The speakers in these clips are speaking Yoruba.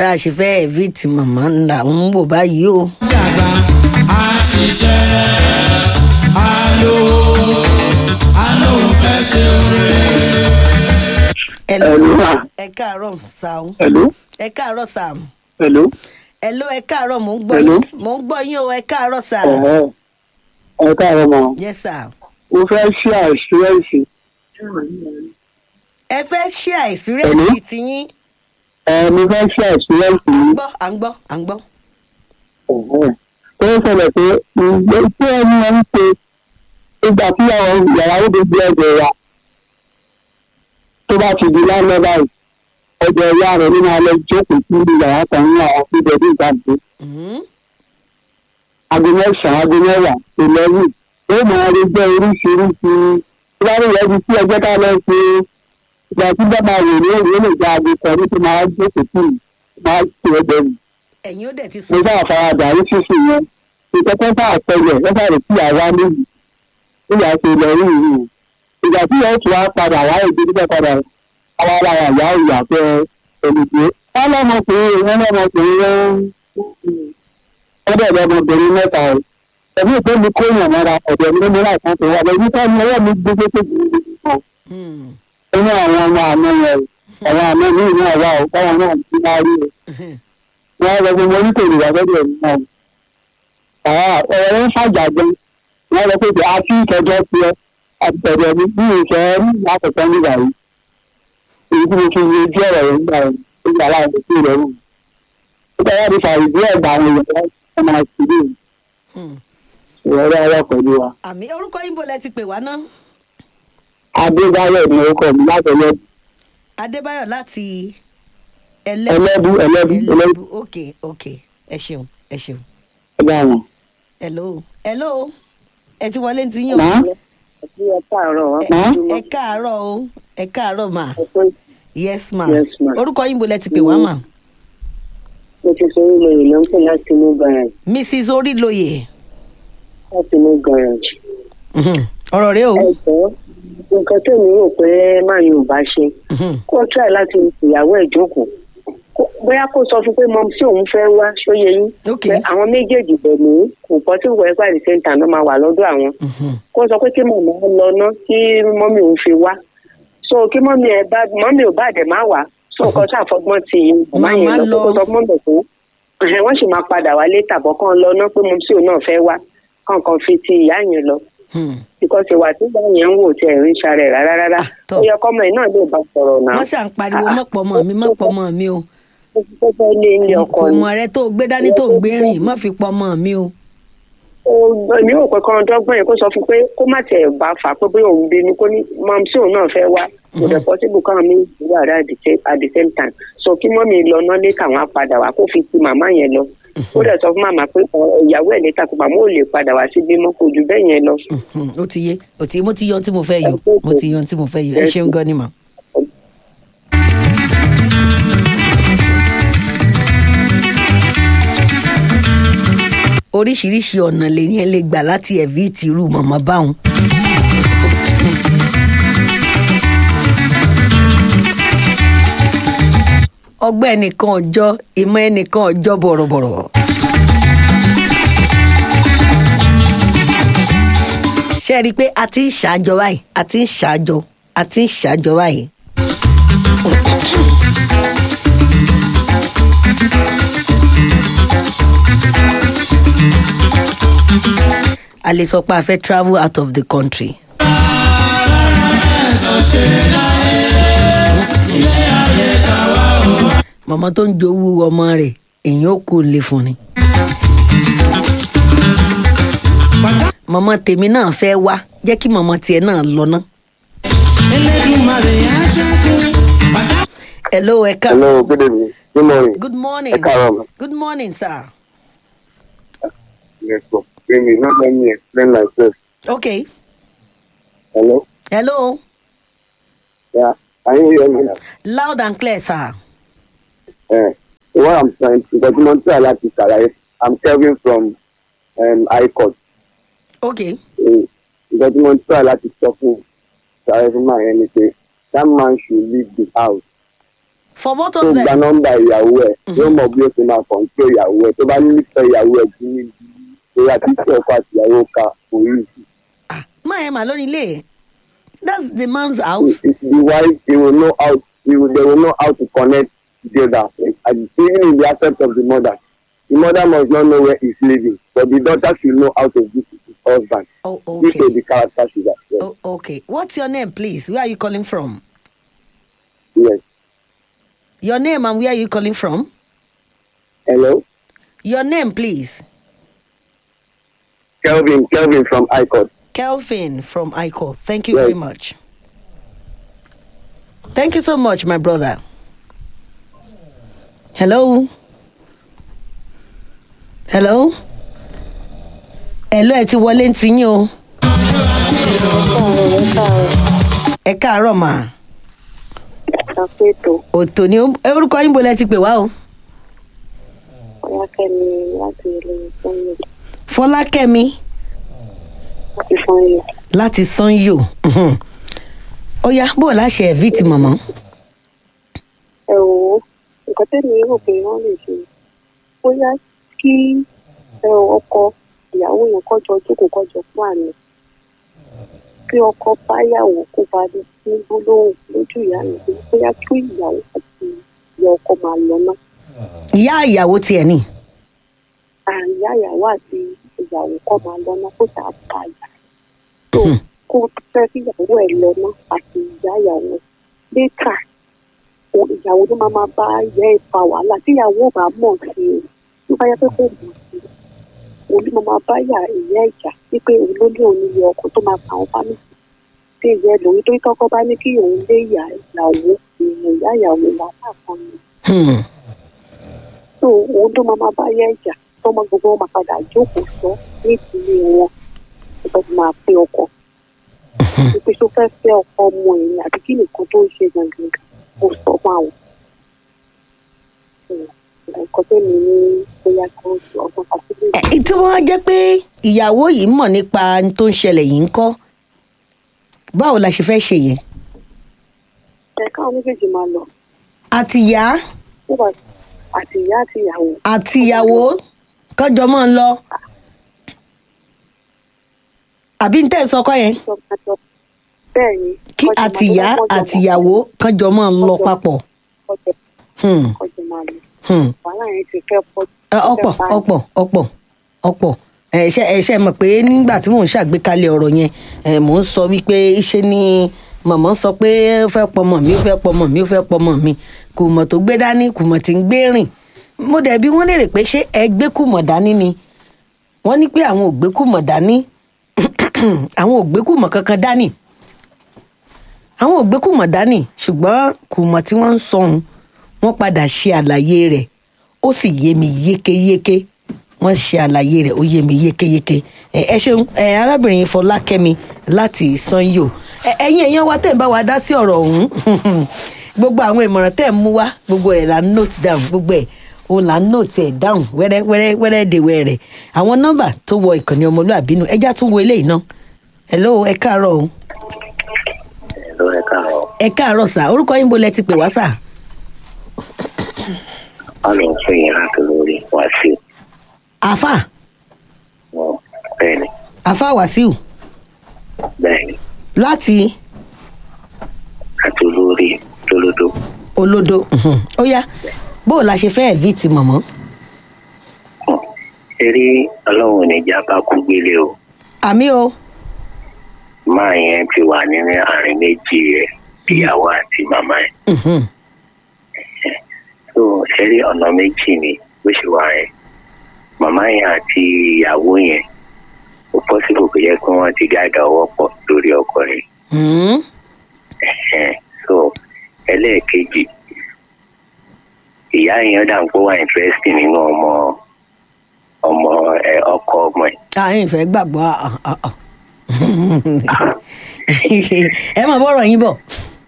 tá a ṣe fẹ́ ẹ̀víìtì màmá ńlá ń wò báyìí o. dàgbà á ṣiṣẹ́ á lò á lò fẹ́ ṣe oore. Hello. Hello, ma. ẹ káàárọ̀ sàún Hello? ẹ káàárọ̀ sàm Hello? Hello, ẹ káàárọ̀ mò ń gbọ́ Hello. yín mò ń gbọ́ yín o ẹ káàárọ̀ sà. Ẹ̀hẹ́. Ẹ káàárọ̀ mọ̀. yes sir. Mo fẹ́ ṣí àìsírẹ́ǹsì. ẹ fẹ́ ṣe experience Hello. tiyín. Ẹ mo fẹ́ ṣí àìsírẹ́ǹsì à ń yìí. gbọ́ à ń gbọ́ à ń gbọ́. Ẹ̀hẹ́. Tó ń ṣẹlẹ̀ pé ìgbé tí ẹni ẹ ń ṣe ìgbà tí àwọn yàrá ó dojú ẹ̀jẹ̀ wa tó bá ti di lánàá báyìí ẹ̀jẹ̀ ìyá rẹ̀ nínú alẹ́ jókòó sí ibi yàrá kan ní àwọn fídíò ní ìgbàgbé. Mhm. aago mẹ́sàn-án aago mẹ́wàá eleven ó máa rí jẹ́ oríṣiríṣi ìbára ìyẹn ti sí ẹgbẹ́ ká lọ ṣe ìgbà tí bàbá rẹ̀ ní òye lè gba aago kan ní tó máa jókòó sí i máa ṣe ẹgbẹ́ mi. ẹ̀yin ó dẹ̀ ti mo sùn. bá àfaradà ní ṣíṣe yẹn ìkẹ́kẹ́ bá àpẹẹrẹ lọ́sà rẹ̀ sí àwa níbi nígbà tí ilẹ̀ rí ìlú ìgbà tí yẹn tún wá padà wá èdè nígbà padà àwọn ará ìyá ìyá fẹ́ olùgbé wọn lọ́mọkùnrin wọn lọ́mọkùnrin wọn wọ́n dẹ̀ lọ́mọbìnrin mẹ́ta ẹ̀ ẹ̀mí ìpè mi kó yàn mọ́ra ọ̀dọ̀ mi ní láì kan tó wà lẹ́yìn tí wọ́n ọwọ́ mi gbé gbé gbé Hmm. inú àwọn ọmọ àná yẹn àwọn àná mi ìlú àwa ò báwọn náà ti máa rí o wọ́n lọ fún mi oníkèrè wà lọ́dọ̀ mi náà ọ̀rọ̀ ń fàjà gan wọ́n lọ pé a ti ìtọ́jọ́ ti ẹ àtẹ̀rẹ̀ mi bí ìfẹ́ lákòókò nígbà yìí èyí tí mo fi yé ojú ọ̀rọ̀ yẹn nígbà yẹn nígbà láti sí rẹ̀ wù. ó bá yàrá ìfàyè bí ẹ̀gbà àwọn èèyàn wọn máa ti rí Hmm. ìrọ̀lẹ́ ọwọ́ pẹ̀lú wa. àmì orúkọ yín bó lẹ ti pè wá ná. adébáyọ̀ ni orúkọ mi láti ẹlẹ́bù adébáyọ̀ láti ẹlẹ́bù ẹlẹ́bù ẹlẹ́bù ẹlẹ́bù ok ok ẹ ṣeun ẹ ṣeun. ẹgbẹ́ àwọn. hello hello ẹ ti wọlé ti yàn. Màá ẹ káàárọ̀ Ẹ- Màá ẹ káàárọ̀ o ẹ káàárọ̀ mà yes ma Yes, ma. orúkọ yín bó lẹ ti pè wá mà. mo ti sọ orí lóye ló ń pè láti inú garage mrs orílóye láti inú garage. Mhm. ọ̀rọ̀ rẹ o. ẹ jọ nǹkan tó mi rò pé máa yóò bá ṣe Mhm. kó try láti ìyàwó ẹ̀ jókòó Kó- bóyá kó sọ fún pé mọ sí òun fẹ́ wá ṣóyẹ yín Ok. pé àwọn méjèèjì bẹ̀ ní kò pọ̀ tí wọ́n ẹgbẹ́ àdìsẹ́ ìta náà máa wà lọ́dọ̀ àwọn Mhm. kó sọ pé kí mọ̀mọ́ lọ ná kí mọ́mí òun fi wá so kí mọ́mí ẹ bá mọ́mí ò bá dẹ̀ má wá so nǹkan tó àfọgbọ́n ti màmá yẹn Màmá lọ lọ. kó sọ fún mọ́mí pé ẹ̀hẹ̀, wọ́n sì máa padà wá létà bọ́ kán lọ ná pé mo sí òun náà fẹ́ wá kọ̀ọ̀kan fi ti ìyá yẹn lọ Hmm. because ìwà tí ìyá yẹn ń wò tí ẹ̀ ń ṣàrẹ̀ rárá rárá Ah, tọ́. ó yẹ kọ́mọ ẹ̀ náà lè bá sọ̀rọ̀ náà wọ́n ṣà ń pariwo mọ́pọ̀ mọ́ mi mọ́pọ̀ mọ́ mi o. ó fẹ́ lé ilé ọkọ kò ni mọ̀ rẹ tó gbé dání tó gbé rìn má fi pọ̀ mọ́ mi o. Ó- èmi ò pé kan dọ́gbọ́n yẹn kó sọ fún pé kó má tiẹ̀ bá fà á pé bóyá òun bínú kó ní mọ́m sí òun náà fẹ́ wá kò dẹ̀ pọ́sibú káwọn mi wà rà at the same- at the same time so kí mọ́mí lọ náà lé káwọn á padà wá kó fi ti màmá yẹn lọ ó dẹ̀ sọ fún màmá pé ọ, ìyàwó ẹ̀ létà pé màmá ò lè padà wá sí bímọ kò jù bẹ́ẹ̀ yẹn lọ. Mhm. ó ti yé ó ti yé mo ti yan tí mo fẹ́ yọ mo ti yan tí mo fẹ́ yọ ẹ ṣeun gan ni mà. oríṣiríṣi ọ̀nà lèyìn lè gbà láti ẹ̀ví ti irú mọ̀mọ́ báwọn. ọgbẹ́ ẹnìkan ọjọ́ ìmọ̀ ẹnìkan ọjọ́ bọ̀rọ̀bọ̀rọ̀. ṣe rí i pé a ti ń ṣàjọ báyìí a ti ń ṣàjọ a ti ń ṣàjọ báyìí. a lè sọ pé a fẹ́ travel out of the country. mọ̀mọ́ tó ń jowú ọmọ rẹ̀ èèyàn ó kú lè fún ni. mọ̀mọ́ tèmi náà fẹ́ wá jẹ́ kí mọ̀mọ́ tiẹ̀ náà lọ ná. Elédùmarè á ṣẹ́gun bàtà. hello ẹ ká. hello good evening good morning. good morning. ẹ káàárọ̀ ma. good morning sir. yes sir baby no let me explain myself. okay. hello. hello yeah can you hear me now. loud and clear sir. Uh, what I'm trying to document láti ṣàlàyé I'm Kelvin from um, High Court. okay. Nǹkan tí mo ń try láti sọ fún ṣàlàyé fún màá yẹn ni pé that man should leave the house. for both tó of gba them. nọ́mbà ìyàwó ẹ̀ yóò mọ bí ó ti máa kọ̀ǹtró ìyàwó ẹ̀ tó bá nífẹ̀ẹ́ ìyàwó ẹ̀ bí níbi ìyá títí ọkọ àti ìyàwó ka orí máa ẹ̀ mà lórí ilé that's the man's house. the wife they will know how they will, they will know how to connect together and even in the aspect of the mother the mother must not know where he's living but the daughter should know how to visit his husband oh this okay is the character she has yes. oh, okay what's your name please where are you calling from. yes your name and where are you calling from. hello your name please. kelvin kelvin from icon Kelvin from ICO. Thank you Yes. very much. Thank you so much, my brother. Hello. Hello. Hello, ẹ ti wọlé ń tiyín o. Ẹ káàárọ̀ mà. ṣàpètò Òtò ni ó- orúkọ yín bolẹ̀ ti pè wá o. ọlákẹ́mi láti ilé ìfọ́nlẹ̀ Fọlákẹ́mi láti fọ́nlẹ̀. láti Sanyo. Mhm. Ó yá bó o láṣẹ ẹ̀ví ti mọ̀mọ́. ẹ wò ó nǹkan tẹ́mi rò pé wọ́n lè ṣe bóyá kí ẹ ò ọkọ ìyàwó yẹn kọjọ jókòó kọjọ fún àná kí ọkọ báyàwó kó bá ní ní gbólóhùn lójú ìyá mi pé bóyá kí ìyàwó àti ìyá ọkọ máa lọ náà Ìyá ìyàwó tiẹ̀ ni. àyà ìyàwó àti ìyàwó kọ́ máa lọ náà kó tà á bá yà tó kó fẹ́ kí ìyàwó ẹ̀ lọ náà àti ìyá ìyàwó létà o- ìyàwó ló máa máa bá ìyá ẹ̀ fa wàhálà tí ìyàwó ò bá mọ̀ sí i tó bá yẹ pé kò mọ̀ sí i òun ló máa máa bá ìyá ìyá ẹ̀ jà wípé òun ló ní òun ilé ọkọ tó máa fa àwọn fámìlì tí ìyá ẹ̀ lòun tó kọ́kọ́ bá ní kí òun lé ìyá ìyàwó ìyẹn ìyá ìyàwó wàhálà kan ni Hmm. tó òun tó máa máa bá yẹ ìjà tó máa gbogbo wọn máa padà jókòó sọ ní ìdílé wọn tó fi máa pé ọkọ ìpè tó fẹ́ fẹ́ ọkọ ọmọ ẹ̀ ní àbí kí nìkan tó ń ṣe gangan kò sọ fún àwọn. nǹkan tó ní ní bóyá kí wọ́n ṣe ọgbọ́n àti Ẹ, tí wọ́n á jẹ́ pé ìyàwó yìí mọ̀ nípa ohun tó ń ṣẹlẹ̀ yìí ń kọ́ báwo la ṣe fẹ́ ṣe yẹn ẹ káwọn méjèèjì máa lọ àti ìyá tó bá àti ìyá àti ìyàwó àti ìyàwó kọjọ mọ́ ń lọ àbí ń tẹ̀ ń sọkọ yẹn tó máa lọ bẹ́ẹ̀ ni kí àti ìyá àti ìyàwó kọjọ mọ́ ń lọ papọ̀ Hmm, kọjọ máa lọ hmm. wàhálà yẹn ti fẹ́ pọ̀ Ẹ, ọ̀pọ̀ ọ̀pọ̀ ọ̀pọ̀ ọ̀pọ̀ ẹ ṣe ẹ ṣe mọ̀ pé nígbà tí mò ń ṣàgbékalẹ̀ ọ̀rọ̀ yẹn ẹ mò ń sọ wípé ṣe ni màmá sọ pé ó fẹ́ pọmọ mi ó fẹ́ pọmọ mi ó fẹ́ pọmọ mi kùmọ̀ tó gbé dání kùmọ̀ tí ń gbé rìn mo dẹ̀ bí wọ́n lérè pé ṣé ẹ gbé kùmọ̀ dání ni wọ́n ní pé àwọn ò gbé kùmọ̀ dání àwọn ò gbé kùmọ̀ kankan dání àwọn ò gbé kùmọ̀ dání ṣùgbọ́n kùmọ̀ tí wọ́n ń sọ ohun wọ́n padà ṣe àlàyé rẹ̀ ó sì yé mi yékéyéké wọ́n ṣe àlàyé rẹ̀ ó yé mi yékéyéké ẹ ẹ ṣeun ẹ arábìnrin fọlákẹ́mi láti sanyo ẹ ẹ̀yin èèyàn wa tẹ̀ ń bá wa dá sí ọ̀rọ̀ ọ̀hún gbogbo àwọn ìmọ̀ràn tẹ̀ ń mú wá gbogbo ẹ̀ là ń note down gbogbo ẹ̀ òun là ń note ẹ̀ down wẹ́rẹ́ wẹ́rẹ́ wẹ́rẹ́ de wẹ́rẹ́ àwọn nọ́mbà tó wọ ìkànnì ọmọlúàbí nù ẹjá tún wo eléyìí náà hello ẹ káàárọ̀ o ló ẹ káàárọ̀ ẹ káàárọ̀ sà orúkọ yín bo lẹ ti pè wá sà wọn lọ fún yín láti lórí wàásù àfà wọn bẹ́ẹ̀ ni àfà wàsíù bẹ́ẹ̀ ni láti àti olórí lólódó olódo mhm. ó yá bó o la ṣe fẹ́ ẹ̀víìtì mọ̀mọ́ eré ọlọ́run níjà bá kú gbélé o àmì o máa yẹn ti wà nínú àárín méjì rẹ ìyàwó àti màmá ẹ mhm. tó eré ọ̀nà méjì ni bó ṣe wà yẹn màmá yẹn àti ìyàwó yẹn ó pọ́sibò kò yẹ kí wọ́n ti gàgà ọwọ́ pọ̀ lórí ọkọ rẹ̀ Mhm. Ẹ̀hẹ́n. so ẹlẹ́ẹ̀kejì ìyá yẹn dà ń kó wà interesting nínú ọmọ ọmọ ẹ ọkọ ọmọ ẹ àyìn fẹ́ gbàgbọ́ ah, ah, ah. ẹ mọ̀ bọ́rọ̀ yín bọ̀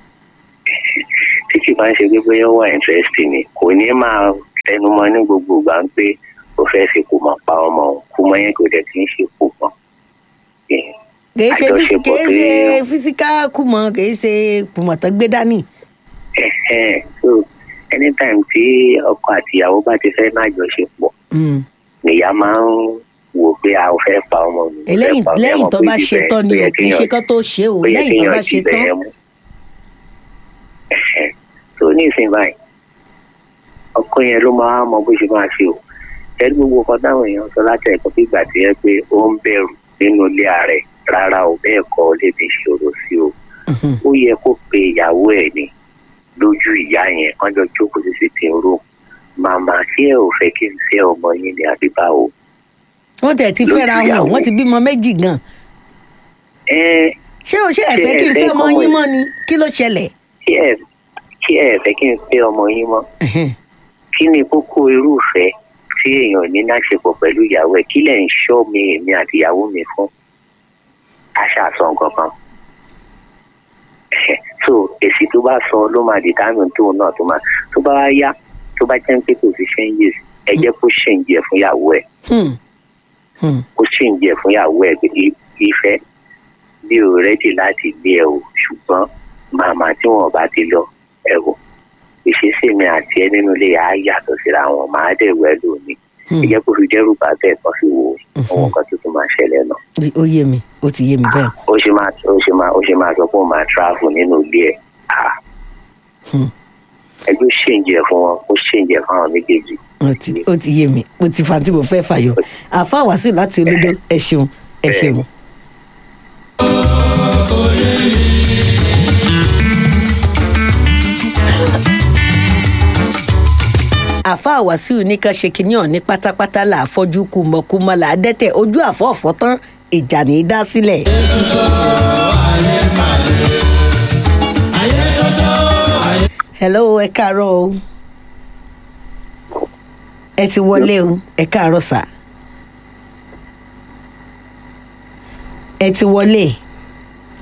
tí kì bá ń ṣe pé bóyá ó wà interesting ni kò ní máa tẹnumọ́ ní gbogbo ìgbà ń pé ó fẹ́ fi kù mọ̀ pa ọmọ òun kú mọ́ yẹn kò dẹ̀ kí ń ṣe kù mọ́ kìí ṣe fisi- àjọṣepọ̀ kìí ṣe pé- fisika kùmọ̀ kìí ṣe kùmọ̀ tó gbé dání Ẹ̀hẹ́n. so anytime tí ọkọ àti ìyàwó bá ti fẹ́ má jọṣepọ̀ Mm. nìyá máa ń wò pé a ò fẹ́ pa ọmọ mi. mo fẹ́ lẹ́yìn pa ọmọ mi. lẹ́yìn Ẹ tó mọ̀ bá pé ṣe ibẹ̀- tán ni ó o yẹ kì í ṣe kéèyàn- kán tó ṣe o ó yẹ lẹ́yìn tó kéèyàn bá ṣe dibẹ̀ tán. yẹn mú. Ẹ̀hẹ̀. tó ní ìsìn báyìí ọkọ yẹn ló máa mọ bó ṣe máa ṣe o ẹni gbogbo ọkọ táwọn èèyàn sọ láti ẹ̀kọ́ bí ìgbà tí yẹ pé ó ń bẹ̀rù nínú ilé ààrẹ rárá o bẹ́ẹ̀ kọ́ ọ lè fi ṣòro sí o Mhm. ó yẹ kó pe ìyàwó ẹ̀ ní lójú ìyá yẹn wọ́n jọ jókòó sí sitting room màmá ṣé ẹ ò fẹ́ kí n fẹ́ ọmọ yín ní àbí báwo. wọ́n tẹ̀ ti Lójú fẹ́ra wọn ìyàwó. wọ́n ti bímọ méjì gan. ẹ ṣé o ṣe ẹ̀fẹ́ Ṣé kí n ẹ fẹ́ fẹ́ ọmọ kọ́mọ yín ẹ̀? mọ́ ni kí ló ṣẹlẹ̀. ṣé ẹ ṣé ẹ fẹ́ kí n fẹ́ ọmọ yín mọ́ Ẹ̀hẹ́n. kí ni kókó irúfẹ́ tí èèyàn ní láṣepọ̀ pẹ̀lú ìyàwó ẹ̀ kí lẹ̀ ń ṣọ́ mi èmi àti ìyàwó mi fún aṣàṣọ nǹkan kan so èsì tó bá sọ ló máa dìtámì tóun náà tó máa tó bá wá yá tó bá jẹ́ pé kò sí changes ẹ jẹ́ kó ṣèǹjì ẹ̀ fún ìyàwó ẹ̀ Hmm. Hmm. kó ṣèǹjì ẹ̀ fún ìyàwó ẹ̀ pé i- ìfẹ́ bí o rẹ́dì láti gbé ẹ o ṣùgbọ́n màmá tí wọn bá ti lọ ẹ wò ìṣesí mi àti ẹ nínú ilé yà á yàtọ̀ síra wọn màá dẹ̀ wẹ́ lónìí Hmm. ẹ jẹ́ kó fi dẹ́rù bá bẹ́ẹ̀ kan fi wo àwọn nǹkan tuntun máa ṣẹlẹ̀ náà ó yé mi ó ti yé mi bẹ́ẹ̀. ó ṣe máa ó ṣe máa ó ṣe máa sọ pé ó máa travel nínú ilé ẹ̀ ah Hmm. ẹjọ́ ṣèǹjì ẹ̀ fún wọn ó ṣèǹjì ẹ̀ fún àwọn méjèèjì ó ti ó ti yé mi mo ti fa tí mo fẹ́ fàyọ àfa wàásù láti olódó ẹ ṣeun ẹ ṣeun. àfa wàásù ní ká ṣe kínní ọ̀ní pátápátá là á fọ́jú kùmọ̀kùmọ̀ là á dẹ́tẹ̀ ojú àfọ̀ọ̀fọ́ tán ìjà ní í dá sílẹ̀. hello ẹ káàárọ̀ o ẹ ti wọlé o ẹ káàárọ̀ sà ẹ ti wọlé